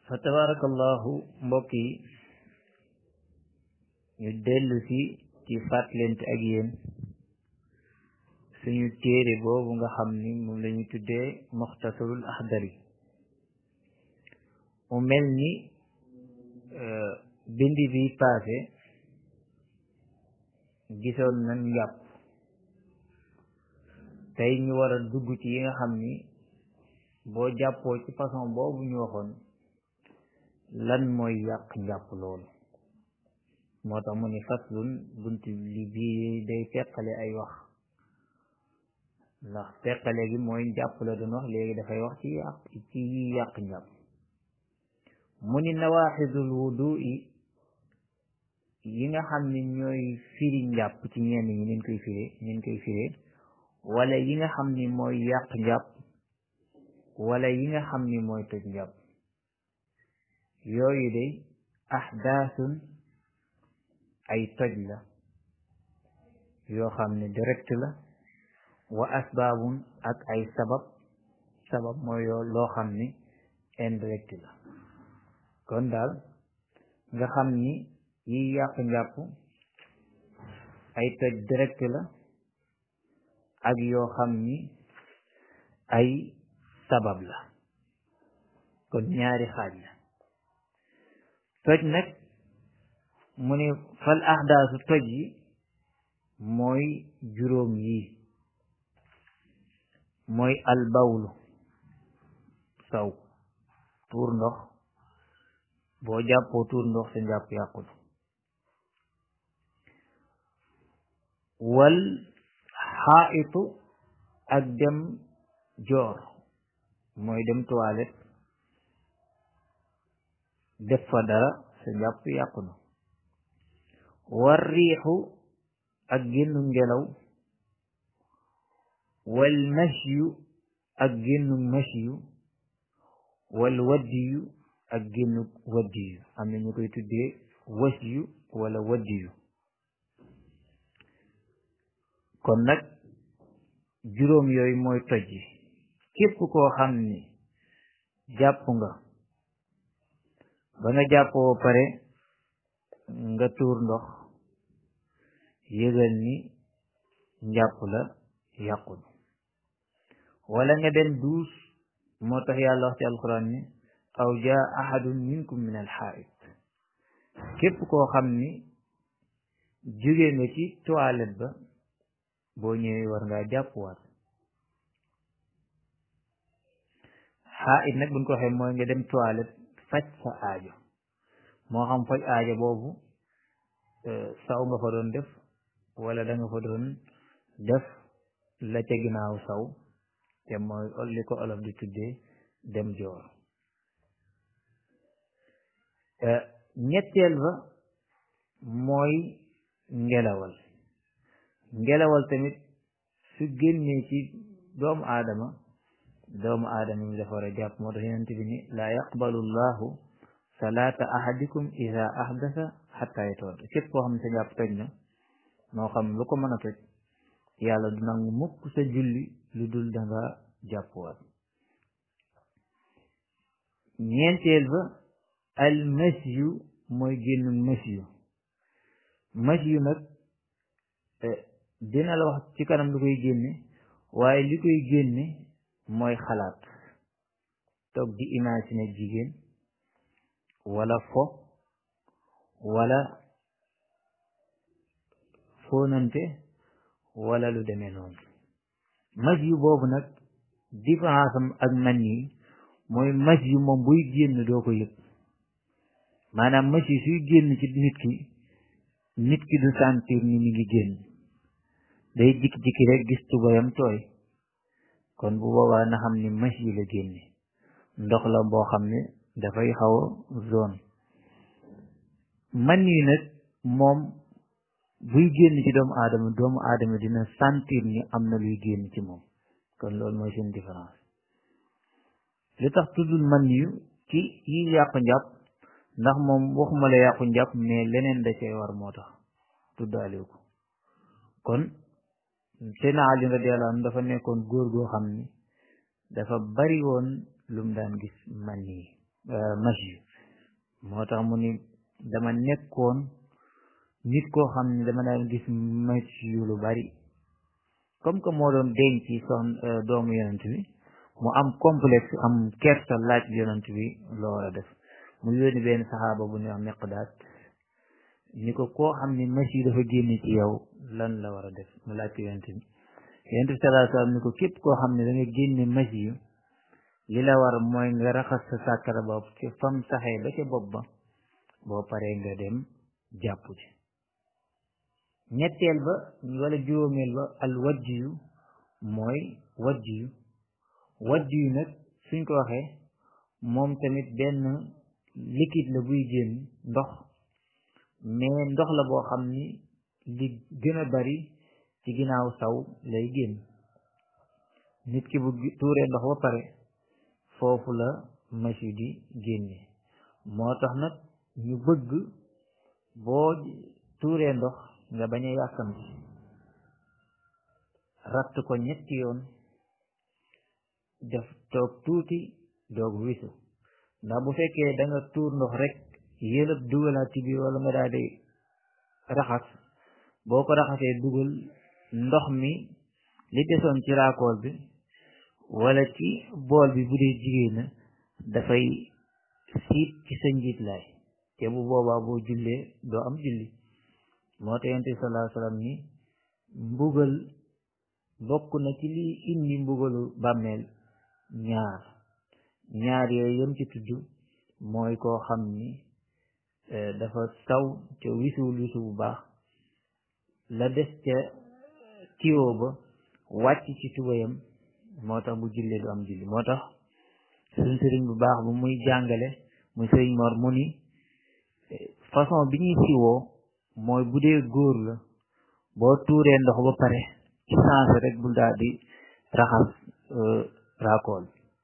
fa tabarakallahu mbokk yi ñu dellu si ci fàttalente ak yéen suñu téere boobu nga xam ni moom la ñu tuddee muxtasarul axdari mu mel ni bindi bi passé gisoon nañ njàpp tey ñu war a dugg ci yi nga xam ni boo jàppoo ci façon boobu ñu waxoon lan mooy yàq njàpp loolu moo tax mu ni faslun bunt li bii day teqale ay wax ndax teqale gi mooy njàpp la doon wax léegi dafay wax ci yàq ci yi yàq njàpp mu ni nawaaxidul wudu'i yi nga xam ni ñooy firi njàpp ci ñenn ñi nin koy firee nin koy firee wala yi nga xam ni mooy yàq njàpp wala yi nga xam ni mooy toj njàpp yooyu de ahdaasun ay toj la yoo xam ne direct la wa asbaabun ak ay sabab sabab mooy yoo loo xam ni indirect la kon daal nga xam ni yi yàq njàpp ay toj direct la ak yoo xam ni ay sabab la kon ñaari xaaj la toj nag mu ne fal ahdaasu toj yi mooy juróom yi mooy albawlu saw tuur ndox boo jàppoo tuur ndox sa njàpp yàqul wal xaa'itu ak dem joor mooy dem toilette def fa dara sa njàpp yàqu na war riixu ak génnu ngelaw wal masyu ak génnu masyu wal waddiyu ak génnu waddiyu am na ñu koy tuddee wasyu wala waddiyu kon nag juróom yooyu mooy toj yi képp koo xam ni jàpp nga ba nga jàppoo pare nga tuur ndox yëgal ni njàpp la yàqul wala nga dem duus moo tax yàlla wax ci alquran ni aw jaa ahadun minkum min alxaait képp koo xam ni jóge nga ci toilette ba boo ñëwee war ngaa jàppuwaat xaait nag buñ ko waxee mooy nga dem toilette faj sa aajo moo xam faj aajo boobu saw nga fa doon def wala da nga fa doon def la ca ginnaaw saw te mooy li ko olof di tuddee dem joor ñetteel ba mooy ngelawal ngelawal tamit su génnee ci doomu aadama doomu aadama mi dafa war a jàpp moo tax yonent bi ni laa yaqbalu llahu salaata ahadikum ida ahdasa xatta yatawadda képp koo xam ne sa jàpp toj na moo xam lu ko mën a toj yàlla du nangu mukk sa julli lu dul danga jàppuwaat ñeenteel ba al masyu mooy génnu masyu masyu nag dina la wax ci kanam lu koy génne waaye li koy génne mooy xalaat toog di imaginer jigéen wala fo wala fóonante wala lu demee noonu mas yu boobu nag différence am ak man yi mooy mas yu moom buy génn doo ko yëg maanaam mas yi suy génn ci nit ki nit ki du sentir ni mi ngi génn day jikki-jikki rek gis tubayam tooy kon bu boobaa na xam ni mas yi la génne ndox la boo xam ne dafay xaw a zone man yi nag moom buy génn ci doomu aadama doomu aadama dina sentir ni am na luy génn ci moom kon loolu mooy seen différence li tax tuddul man yu ci yi yàqu njàpp ndax moom waxuma la yàqu njàpp mais leneen da cee war moo tax tuddaale ko kon Seydina Ali radiyallahu anhu dafa nekkoon góor goo xam ni dafa bari woon lum daan gis man yi masi moo tax mu ni dama nekkoon nit koo xam ne dama daan gis masi yu lu bari comme que moo doon denc son doomu yonent bi mu am complexe am kersa laaj yonent bi loo war a def mu yónni benn saxaaba bu ñuy wax Miqdaad ni ko koo xam ne masi dafa génn ci yow lan la war a def mu laaj ko yonent bi yonent bi sallallahu alayhi wasallam ni ko képp koo xam ne da nga génne masi yu li la war mooy nga raxas sa sàkkara bopp ci fam saxee ba ca bopp ba boo paree nga dem jàpp ci ñetteel ba wala juróomeel ba al wajjiyu mooy wajjiyu wajjiyu nag suñ ko waxee moom tamit benn liquide la buy génn ndox mais ndox la boo xam ni li gën a bari ci ginnaaw saw lay génn nit ki bu tuuree ndox ba pare foofu la masi di génne moo tax nag ñu bëgg boo tuuree ndox nga bañ a yàkkamti ratt ko ñetti yoon def toog tuuti doog wisu ndax bu fekkee da nga tuur ndox rek yëlëb dugalaat ci biir wala nga daal di raxas boo ko raxasee dugal ndox mi li desoon ci raakool bi wala ci bool bi bu dee jigéen na dafay siit ci sa njiit laay te bu boobaa boo jullee doo am julli moo tax yonent bi sallallahu alayhi wasallam ni mbugal bokk na ci lii indi mbugalu bàmmeel ñaar ñaar yooyu yëm ci tudd mooy koo xam ni dafa saw te wisuwul wisu bu baax la des ca tiwo ba wàcc ci tubayam moo tax bu jullee du am julli moo tax suñ sëriñ bu baax bu muy jàngale muy sëriñ Mor mu ni façon bi ñuy siwoo mooy bu dee góor la boo tuuree ndox ba pare ci sens rek bul daal di raxas raakool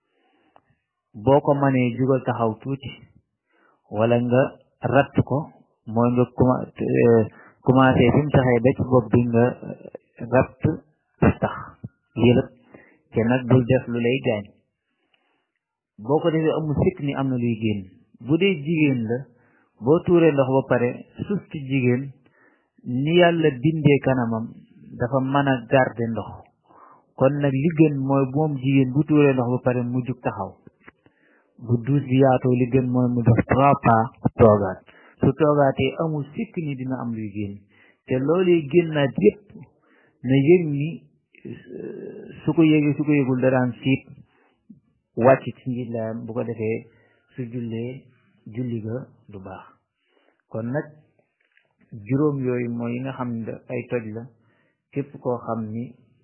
boo ko mënee jugal taxaw tuuti wala nga ratt ko mooy nga commencé fi mu taxee ba ci bopp bi nga ratt tax yëlëb te nag bul def lu lay gaañ boo ko defee amul sikk ni am na luy génn bu dee jigéen la boo tuuree ndox ba pare suuf ci jigéen ni yàlla bindee kanamam dafa mën a garder ndox kon nag li gën mooy moom jigéen bu tuuree ndox ba pare mu jug taxaw bu duus bi yaatoo li gën mooy mu def trois pas toogaat su toogaatee amul sikk ni dina am luy génn te loolee génnaat yépp na yëg ni su ko yëgee su ko yëgul daraan siit wàcc ci njiit laayam bu ko defee su jullee julli ga du baax kon nag juróom yooyu mooy yi nga xam ne ay toj la képp koo xam ni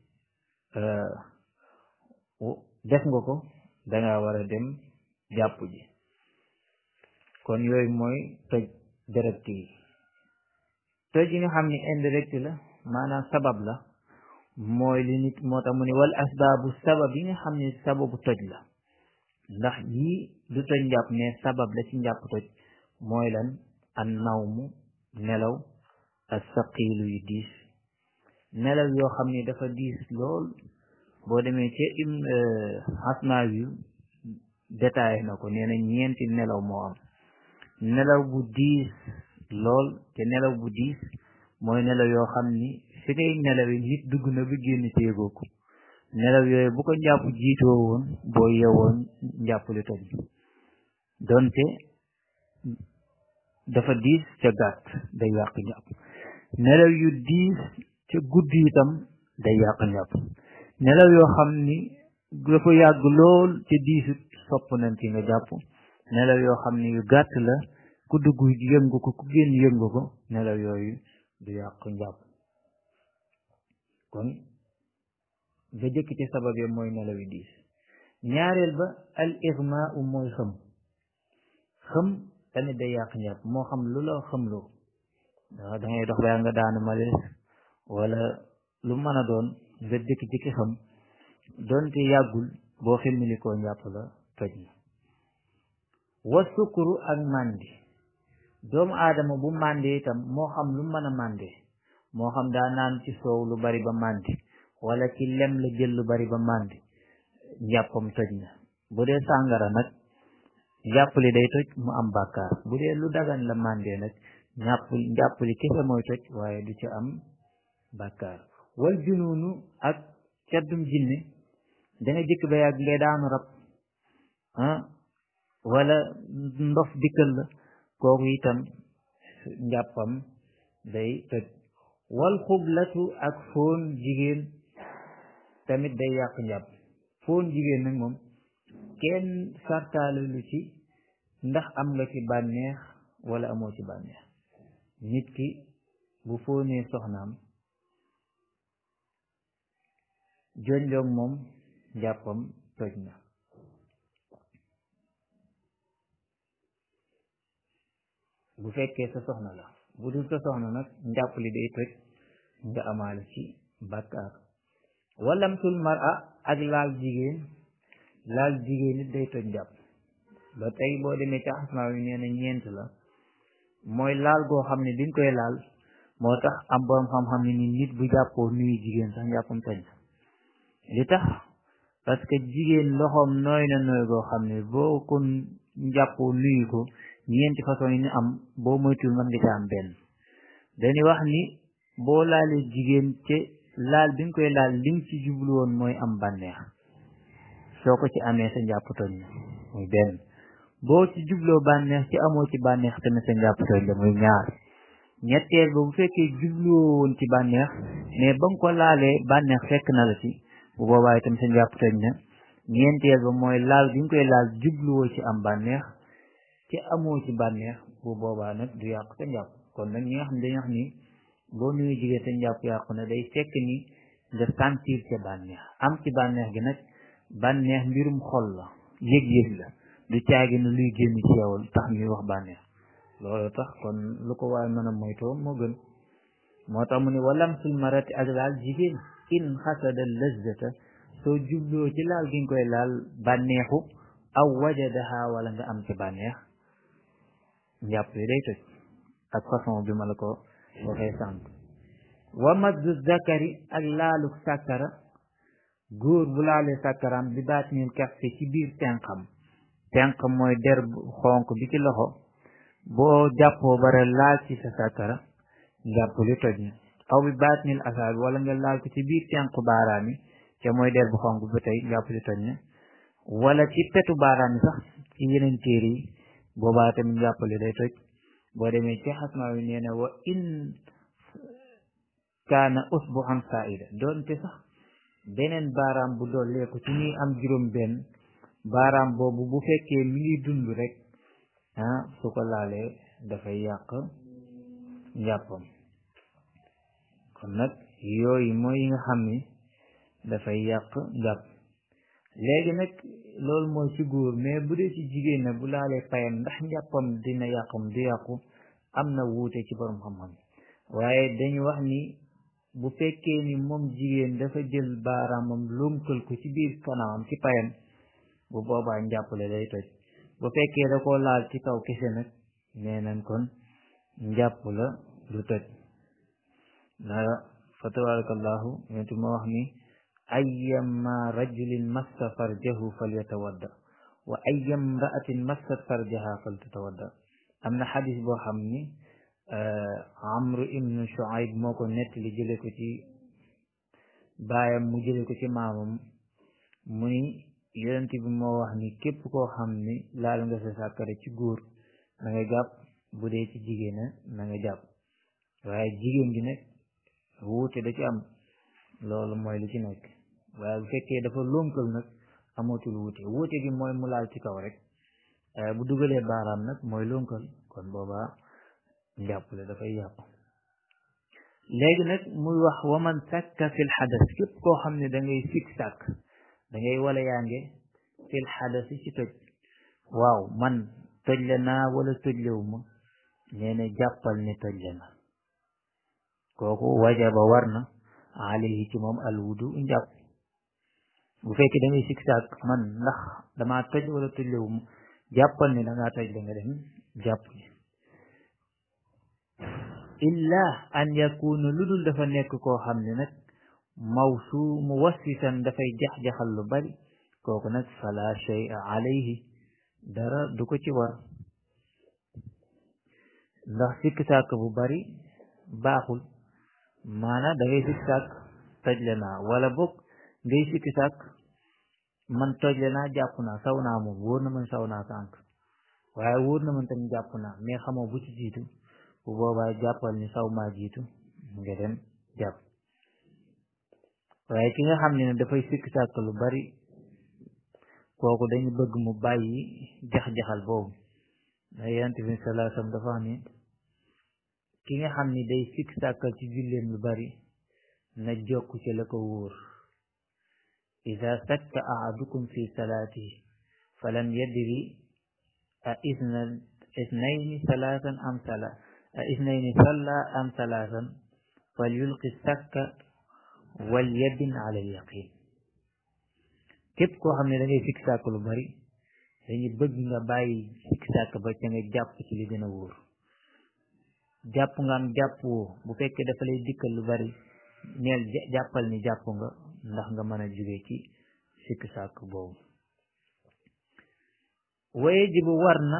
def nga ko danga war a dem jàpp ji kon yooyu mooy toj direct yi toj yi nga xam ni indirect la maanaam sabab la mooy li nit moo tax mu ne wal asbaabu sabab yi nga xam ne sababu toj la ndax yii du toj njàpp mais sabab la ci njàpp toj mooy lan an nawmu nelaw ak saqiilu yu diis nelaw yoo xam ne dafa diis lool boo demee ci im xasmaa yu détaillé na ko nee na ñeenti nelaw moo am nelaw bu diis lool te nelaw bu diis mooy nelaw yoo xam ni fi ngay nelaw yi nit dugg na ba génn téegoo ko nelaw yooyu bu ko njàpp jiitoo woon boo yewoon njàpp li toj donte dafa diis ca gàtt day yàq njàpp nelaw yu diis ca guddi itam day yàq njàpp nelaw yoo xam ni dafa yàgg lool ca diisut sopp nañ ci nga jàpp nelaw yoo xam ni yu gàtt la ku dugg yëngu ko ku génn yëngu ko nelaw yooyu du yàq njàpp kon ba jëkk ci sabab yi mooy nelaw yu diis ñaareel ba al igma u mooy xëm xëm tamit day yàq njàpp moo xam lu la xëmloo da dangay dox baa nga daanu malees wala lu mën a doon nga jëkki-jëkki xam doonte yàggul boo ximmilikoo njàpp la toj na wa sukuru ak màndi doomu aadama bu màndee itam moo xam lu mën a màndee moo xam daa naan ci soow lu bari ba màndi wala ci lem la jël lu bari ba màndi njàppam toj na bu dee sàngara nag njàppali day toj mu am bàkkaar bu dee lu dagan la màndee nag ñàpp njàppali kese mooy toj waaye du ci am bàkkaar wal junuunu ak caddum jinne danga jëkk ba yàgg ngay daanu rab ah wala ndof dikkal la kooku itam njàppam day toj wal xublatu ak foon jigéen tamit day yàq njàpp foon jigéen nag moom kenn sartaale lu ci ndax am nga ci bànneex wala amoo ci bànneex nit ki bu foonee soxnaam jonjoog moom njàppam toj na bu fekkee sa soxna la bu dul sa soxna nag njàpp li day toj nga amaale ci bàkkaar walamtul mara ak laal jigéen laal jigéen nit day toj njàpp ba tey boo demee ca asmaa yi nee na ñeent la mooy laal goo xam ne biñ koy laal moo tax am borom xam-xam ne ni nit bu jàppoo nuyu jigéen sax njàppam toj na li tax parce que jigéen loxoom nooy na nooy goo xam ne boo ko njàppoo nuyu ko ñeenti façon yi ñu am boo moytul mën nga ca am benn dañuy wax ni boo laalee jigéen te laal bi nga koy laal li nga ci jublu woon mooy am bànneex soo ko ci amee sa njàpp toj na muy benn boo ci jubloo bànneex ci amoo ci bànneex tamit sa njàpp toj la muy ñaar ñetteel ba bu fekkee jubloo woon ci bànneex mais ba nga ko laalee bànneex fekk na la ci bu boobaa itam sa njàpp toj na ñeenteel ba mooy laal bi nga koy laal jubluwoo ci am bànneex ci amoo ci bànneex bu boobaa nag du yàqu sa njàpp kon nag ñi nga xam ne dañuy wax ni boo nuyu jigéen sa njàpp yàqu na day fekk ni nga sentir ca bànneex am ci bànneex gi nag bànneex mbirum xol la yëg-yëg la du caagi na luy génn ci yow tax ñuy wax bànneex loolu tax kon lu ko waaye mën a moytoo moo gën moo tax mu ne walam sul marati ak laal jigéen in xasada lazzata soo jubloo ci laal gi nga koy laal bànneexu aw wajadaha wala nga am ci bànneex njàpp yi day toj ak façon bi ma la ko waxee sànq wa maddu zakari ak laalu sàkkara góor bu laalee sàkkaraam bi baat nil kaffe ci biir tenqam tenq mooy der xonq bi ci loxo boo jàppoo bare laal ci sa sàkkara njàpp li toj na aw bi baat nil asaab wala nga laal ko ci biir tenq baaraam yi te mooy der bu xonq ba tey njàpp li toj na wala ci petu baaraam yi sax ci yeneen téere yi boobaa tamit njàpp li day toj boo demee ci xasmaa wi nee na wa in kaana usbuhan saida doonte sax beneen baaraam bu dolleeku ci ñuy am juróom benn baaraam boobu bu fekkee mi ngi dund rek ah su ko laalee dafay yàq njàppam kon nag yooyu mooy yi nga xam ni dafay yàq njàpp léegi nag loolu mooy ci góor mais bu dee ci jigéen nag bu laalee payam ndax njàppam dina yàqam du yàqu am na wuute ci borom xam-xam waaye dañu wax ni bu fekkee ni moom jigéen dafa jël baaraamam lunkal ko ci biir kanamam ci payam bu boobaa njàppale day toj bu fekkee da koo laal ci kaw kese nag nee nañ kon njàpp la du toj na fa tabarakallahu yontu ma wax ni ayyama rajulin massa farjahu falyatawadda wa ayyam ra'atin massat farjaha faltatawadda am na xadis boo xam ni amru ibnu shuaib moo ko nettali jële ko ci baayam mu jële ko ci maamam mu ni yonent bi moo wax ni képp koo xam ni laal nga sa sàkkare ci góor na nga jàpp bu dee ci jigéen na nga jàpp waaye jigéen gi nag wuute da ci am loolu mooy li ci nekk waaye bu fekkee dafa lonkal nag amatul wuute wuute gi mooy mu laal ci kaw rek bu dugalee baaraam nag mooy lonkal kon boobaa njàppale dafay yàqu léegi nag muy wax waman sàkka fil xadas képp koo xam ne da ngay sik sàkk da ngay wala yaange fil xadas ci toj waaw man toj le naa wala toj lewu ma nee na jàppal ne toj le na kooku wajaba war na alayhi ci moom al wudu njàpp bu fekkee da ngay sik sàkk man ndax damaa toj wala toj lewu ma jàppal ne da ngaa toj le nga dem jàpp illa an yakuna lu dul dafa nekk koo xam ne nag mawsu mu wassisan dafay jax-jaxal lu bari kooku nag fala shay'a alayhi dara du ko ci war ndax sikk sàkk bu bari baaxul maanaam da ngay sikk sàkk tojle naa wala boog ngay sikk sàkk man tojle naa jàpp naa saw naa moom wóor na man saw naa sànq waaye wóor na man tamit jàpp naa mais xamoo bu ci jiitu bu boobaa jàppal ni saw maa jiitu nga dem jàpp waaye ki nga xam ne ne dafay sikk sàkk lu bari kooku dañu bëgg mu bàyyi jax-jaxal boobu da yonent bi sallallahu alayhi wasallam dafa wax ni ki nga xam ni day sikk sàkkal ci julleem lu bari na jokk ci la ko wóor ida sakka ahadukum fi salaatihi falam yadri a isna isnayni salaasan am sala a isnayni salla am salaasan falyulqi sakka wal yadin ala al yaqin képp koo xam ne da ngay sikk sàkk lu bari dañu bëgg nga bàyyi sikk sàkk ba ca nga jàpp ci li gën a wóor jàpp nga am jàpp woo bu fekkee dafa lay dikkal lu bari neel jàppal ni jàpp nga ndax nga mën a jóge ci sikk sàkk boobu waye jibu war na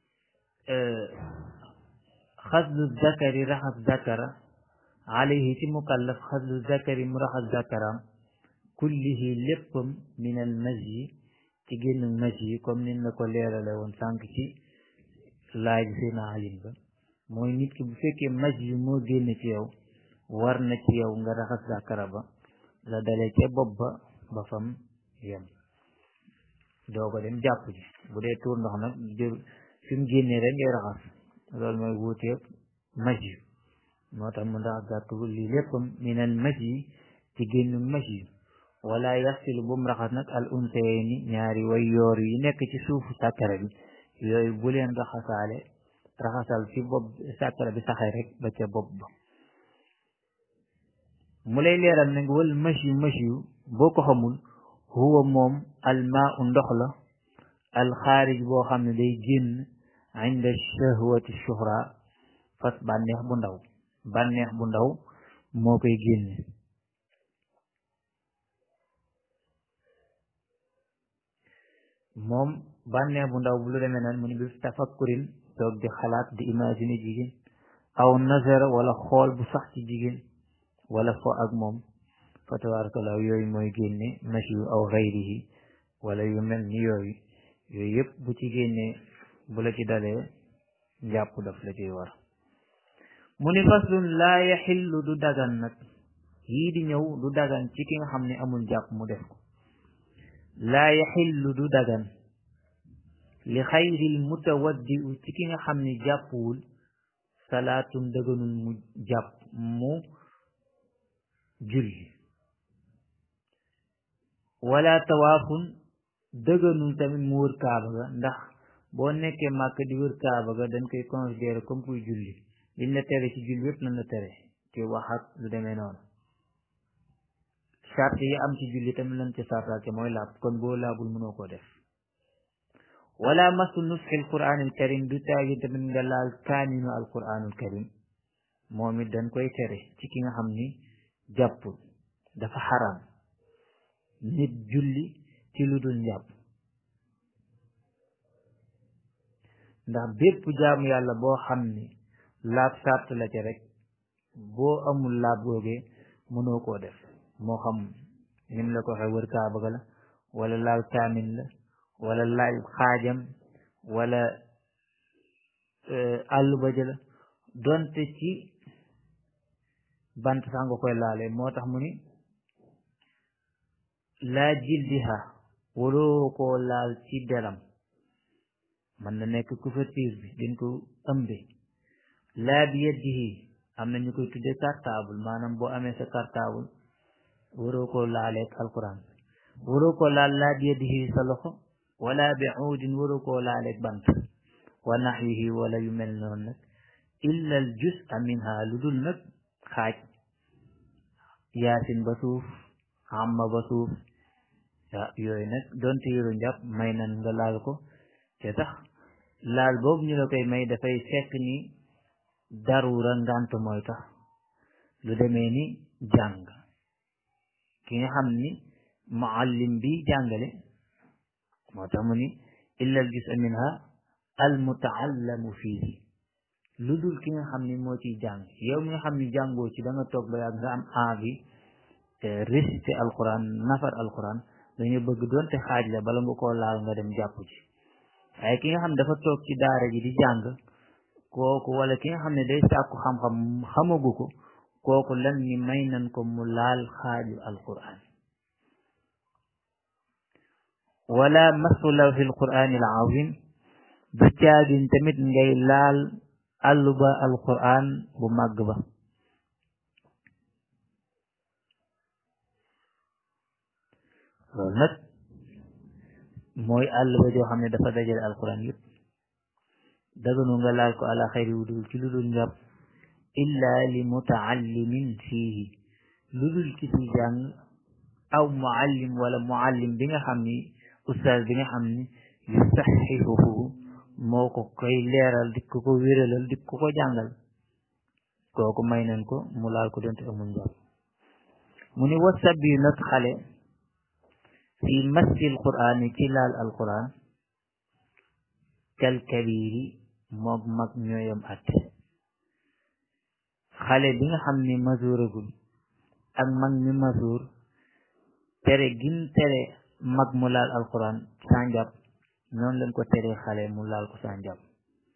xaslu zakari raxas zakara alayhi ci mukallaf xaslu zakari mu raxas zakaram kullihi léppam min al masyi ci génn masyi comme nin la ko leerale woon sànq ci laaj seen alim ba mooy nit ki bu fekkee masyi moo génn ci yow war na ci yow nga raxas zakara ba la dale ca bopp ba ba fam yem doo ko dem jàpp ji bu dee tuur ndox nag jël fi mu génnee rek ngay raxas loolu mooy wuuteeg masyi moo tax mu ndax gàttu lii léppam minal masyi ci génn masyi wala yaxsilu bu mu raxas nag al unsayni ñaari way yoor yi nekk ci suufu sàkkara bi yooyu bu leen raxasaale raxasal fi bopp sàkkara bi saxee rek ba ca bopp ba mu lay leeral nag wal masyu masyu boo ko xamul huwa moom almaa u ndox la alxaarij boo xam ne day génn inda shahwati shuhra fas bànneex bu ndaw bànneex bu ndaw moo koy génne moom bànneex bu ndaw bu lu demee nan mu ni bi tafakkurin toog di xalaat di imaginer jigéen aw nazara wala xool bu sax ci jigéen wala fo ak moom fa tabarakallah yooyu mooy génne mashi yu aw xayrihi wala yu mel ni yooyu yooyu yëpp bu ci génnee bu la ci dalee njàpp daf la ciy war mu ni faslun laa yaxillu du dagan nag yii di ñëw du dagan ci ki nga xam ne amul jàpp mu def ko laa yaxillu du dagan li xayril mutawaddi u ci ki nga xam ne jàppuwul salaatun dëganul mu jàpp mu julli wala tawaafun dëganul tamit mu wër kaaba ga ndax boo nekkee màkk di wër kaaba ga dañ koy considéré comme kuy julli liñ la tere ci julli yépp lan la tere ci wax ak lu demee noonu charte yi am ci julli tamit lan ci sartaake mooy laab kon boo laabul mënoo koo def wala masu nusxi alquranil karim du taagi tamit nga laal kaaminu alquranul karim moom it dañ koy tere ci ki nga xam ni jàppul dafa xaram nit julli ci lu dul njàpp ndax bépp jaamu yàlla boo xam ni laab sart la ca rek boo amul laab googee mënoo koo def moo xam nim la ko waxee wër kaaba ga la wala laal kaamin la wala laal xaajam wala àllu ba jëla donte ci bant sax nga koy laale moo tax mu ni laa jildiha waroo koo laal ci deram mën na nekk couverture bi dañ ko ëmbe laa bi yeddihi am na ñu koy tuddee cartable maanaam boo amee sa cartable waroo koo laaleeg alquran waroo koo laal laa bi yeddihi sa loxo wala bi uudin waroo koo laaleeg bant wa naxwihi wala yu mel noonu nag illa al juz'a minha lu dul nag xaaj yaasin ba suuf amma ba suuf ah yooyu nag donte yëru njàpp may nan nga laal ko te tax laal boobu ñu la koy may dafay fekk ni darura ngant mooy tax lu demee ni jàng ki nga xam ni muallim bi jàngale moo tax mu ni illa al juz minha al mutaallamu fiihi lu dul ki nga xam ni moo ciy jàng yow mi nga xam ni jàngoo ci da nga toog ba yàgg nga am envie réciter alquran nafar alquran dañu bëgg doonte xaaj la bala nga koo laal nga dem jàpp ci waaye ki nga xam ne dafa toog ci daara ji di jàng kooku wala ki nga xam ne day sàkku xam-xam xamagu ko kooku lan ni may nan ko mu laal xaaju alquran wala masu lawhi alqurani alazim du caagin tamit ngay laal àlluba alquran bu màgg ba loolu nag mooy àlluba joo xam ne dafa dajale alquran yëpp daganu nga laal ko ala xayri wudul ci lu dul njàpp illa li mutaallimin fiihi lu dul ki ci jàng aw muallim wala muallim bi nga xam ni ustaaz bi nga xam ni yusaxihuhu moo ko koy leeral di ko ko wéralal di ko ko jàngal kooku may nañ ko mu laal ko donte amul njàpp mu ni wasab yu nag xale fi massi alquran ci laal alquran kal kabiri moog mag ñooyam at xale bi nga xam ni masuuragul ak mag mi masuur tere gin tere mag mu laal alquran saa njàpp noonu lañ ko tere xale mu laal ko saa njàpp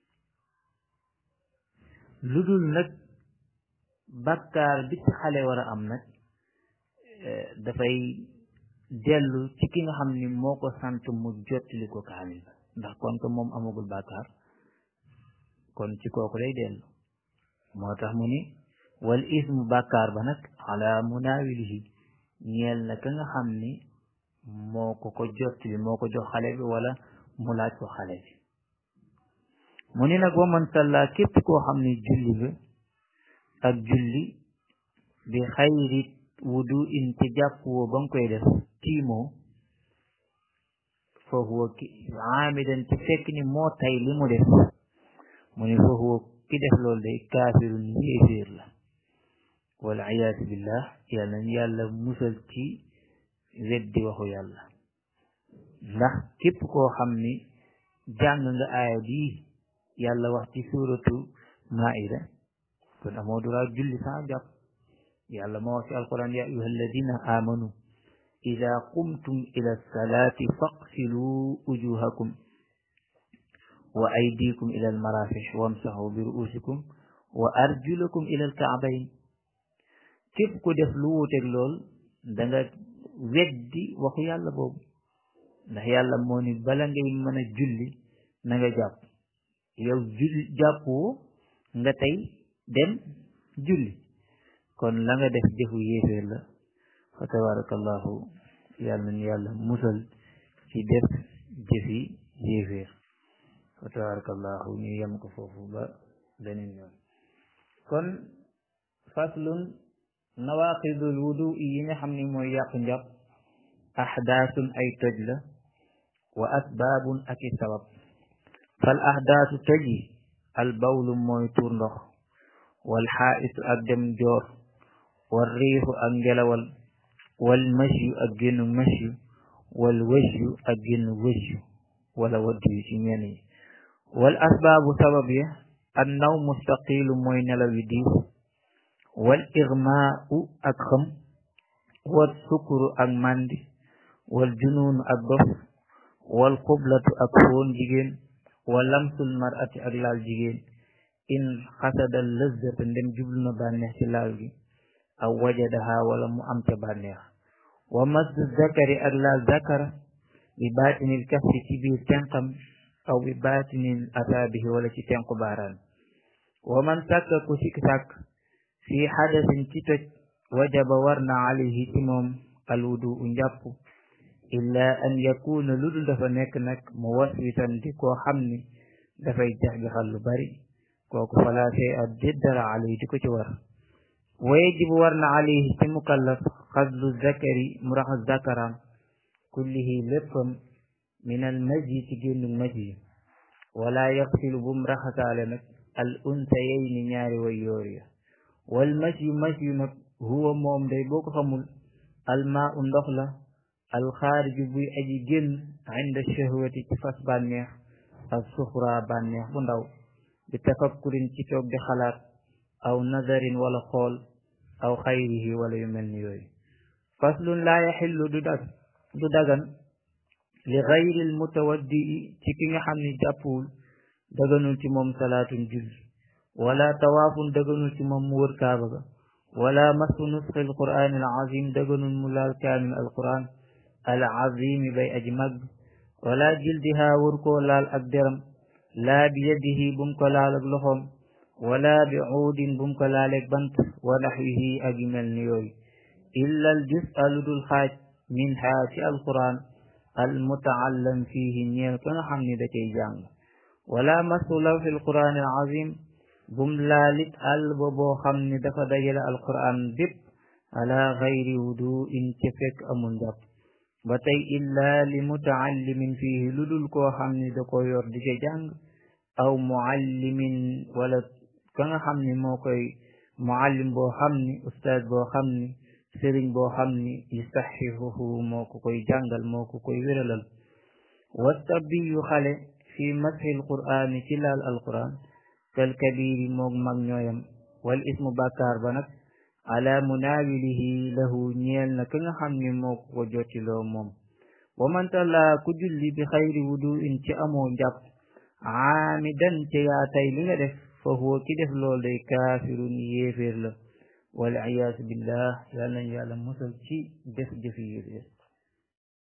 lu dul nag bàkkaar bi ci xale war a am nag dafay dellu ci ki nga xam ni moo ko sant mu jottali ko kaamil ndax kon ko moom amagul bàkkaar kon ci kooku lay dellu moo tax mu ni wal ismu bàkkaar ba nag ala munaawilihi ñeel na ka nga xam ni moo ko ko jottali moo ko jox xale bi wala mu laaj ko xale bi mu ni nag wa man salla képp koo xam ni julli nga ak julli bi xayri wudu in te jàpp woo ba nga koy def tiimoo foofu wa ki aamidan te fekk ni moo tay li mu def mu ni foofu wa ki def loolu day kaafirun yéeféer la wal iyaatu billah yàlla nañ yàlla musal ci weddi waxu yàlla ndax képp koo xam ni jàng nga aaya bii yàlla wax ci suuratu maida kon amoo dura julli saa jàpp yàlla moo wax ci alquran ya ayuha alladina amanu ida qumtum ila salaati faqsilu wujuhakum wa aydikum ila almarafiq wamsahu bi ruusikum wa arjulakum ila alkaabayn képp ku def lu wuuteeg lool da nga weddi waxu yàlla boobu ndax yàlla moo ni bala ngay mën a julli na nga jàpp yow julli jàppoo nga tey dem julli kon la nga def jëfu yéeféer la fa tabarakallahu yàlla nañu yàlla musal ci def jëfi yéeféer fa tabarakallahu ñu yem ko foofu ba beneen yoon kon faslun nawaqidul wudu yi nga xam ni mooy yàq njàpp ahdaasun ay toj la wa asbaabun ak i sabab fal ahdaasu toj yi al bawlu mooy tuur ndox wal xaaisu ak dem joor wal riixu ak ngelawal wal masyu ak génn masyu wal wësyu ak génn wësyu wala waddu yu ci ñenn yi wal asbaabu sabab ya an naw mustaqilu mooy nelaw yi diis wal irmaau ak xam wal sukuru ak mandi wal junuunu ak dof wal xublatu ak foon jigéen wa lamsul marati ak laal jigéen in xasada lëzzata ndem jublu na bànneex ci laal gi aw wajadaha wala mu am ca bànneex wa masdu zakari ak laal zakara bi baatinil kaffi ci biir tenqam aw bi baatinil asaabihi wala ci tenqu baaraan wa man sàkka ku sikk sàkk fi xadasin ci toj wajaba war na alayhi ci moom alwudu u njàpp illa an yakuna lu dul dafa nekk nag mu waswisan di koo xam ni dafay jax-jaxal lu bari kooku falaa shay a déddara alayhi di ko ci war wa yajibu war na alayhi ci mukallaf xaslu zakari mu raxas zakaram kullihi léppam min al majyi ci génnu majyi wala yaxsilu bum raxasaale nag al unsayayni ñaari way yoor ya wal masyu masyu nag huwa moom day boo ko xamul almaa u ndox la alxaariju buy aji génn inda shahwati ci fas bànneex ak suxra bànneex bu ndaw bi tafakkurin ci toog di xalaat aw nazarin wala xool aw xayrihi wala yu mel ni yooyu faslun laa yaxillu du dag du dagan li xayri l mutawaddii ci ki nga xam ni jàppuwul daganul ci moom salaatun julli wala tawaafun daganul ci moom mu wër kaaba ga wala masu nusxi al qur'an al azim daganul mu laal kaamil al quran al azimi bay aji mag wala jildiha wër koo laal ak deram laa bi yadihi bum ko laal ak loxoom wala bi uudin bum ko laaleeg bant wa naxwihi ak yu mel ni yooyu illa al jus lu dul xaaj min haa ci al quran al mutaallam fihi ñeel ka nga xam ni da cay jàng wala masu law fi al quran al azim bum laalit àll ba boo xam ni dafa dajale al quran bépp ala gayri wudu in ca fekk amul njàpp ba tey illa li mutaallimin fihi lu dul koo xam ni da ko yor di ca jàng aw muallimin wala ka nga xam ni moo koy muallim boo xam ni ustaaz boo xam ni sëriñ boo xam ni yusaxihuhu moo ko koy jàngal moo ko koy wéralal wastabiyu xale fi mashi alqur'ani ci laal alquran kal kabiri moog mag ñooyam wal ismu bàkkaar ba nag ala munaawilihi lahu ñeel na ka nga xam ni moo ko ko jottiloo moom wa man talla ku julli bi xayri wudu in ci amoo njàpp aamidan ca yaa tay li nga def fa huwa ki def lool day kaafirun yéeféer la wal iyaasu billah yàlla nañ yàlla musal ci def jëfi yéeféer